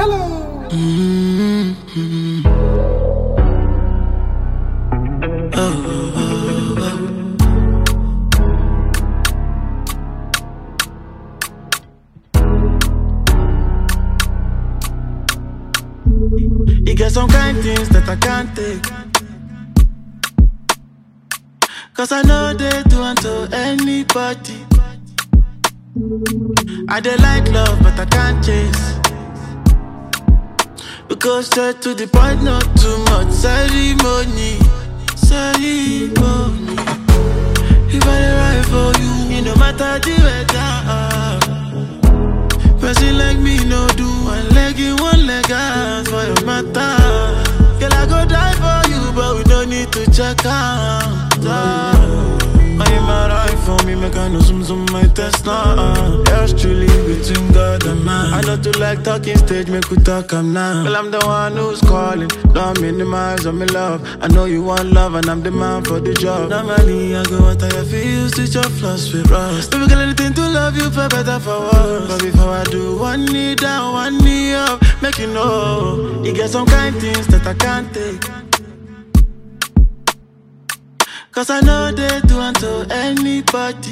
You get some kind things that I can't take. Cause I know they do unto anybody. I dey like love, but I can't chase. We go straight to the point, not too much ceremony. Ceremony. If I dey ride for you, it no matter the weather. Person like me no do one leg in one leg out for your matter. Girl, I go die for you, but we don't need to check out. Why you mad eye for me? Make I know some some my test now. Yours truly between God and man. I know to like talking stage, make we talk am now. Well, I'm the one who's calling. Don't minimize on me love. I know you want love, and I'm the man for the job. Normally, I go out I feel switch your flaws with rust. Baby, girl, anything to love you for better for worse. But before I do, one knee down, one knee up, make you know. You get some kind things that I can't take. Cause I know they do unto anybody.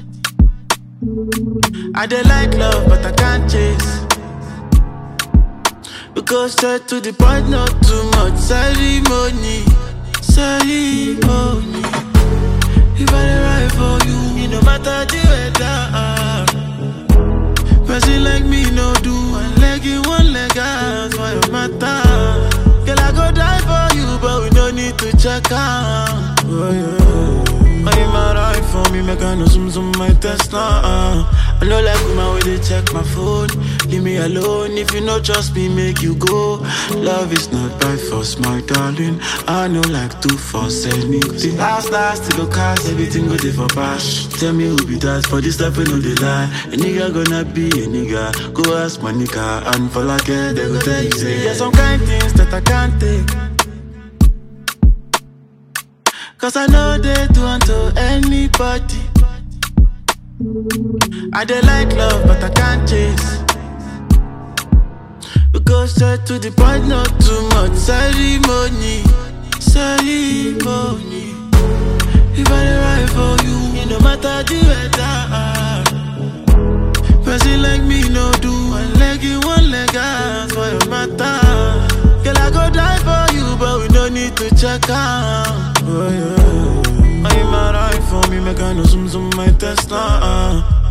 I dey like love, but I can't chase. We go straight to the point, not too much ceremony. Ceremony. If I dey ride for you, it no matter the weather. Person like me no do one leg in one leg out for your matter. Girl, I go die for you, but we no need to check out. Oh, yeah. Why you mad eye for me? Make I know some some my test now. Uh. I know like woman where they check my phone. Leave me alone if you know trust me, make you go. Love is not by force, my darling. I know like two force anything. Last last to go cast everything go there for bash. Tell me who be that for this stuff we know they lie. A nigga gonna be a nigga. Go ask my nigga and for like it, they go tell you say. There's some kind things that I can't take. Cause I know they do unto anybody. I dey like love, but I can't chase. We go straight to the point, not too much ceremony. Ceremony. If I dey ride for you, it no matter the weather. Person like me no do one leg in one leg out for your matter. Girl, I go die for you, but we no need to check out. Oh, yeah. Why you mad eye for me? Make I know some some my test now. Uh.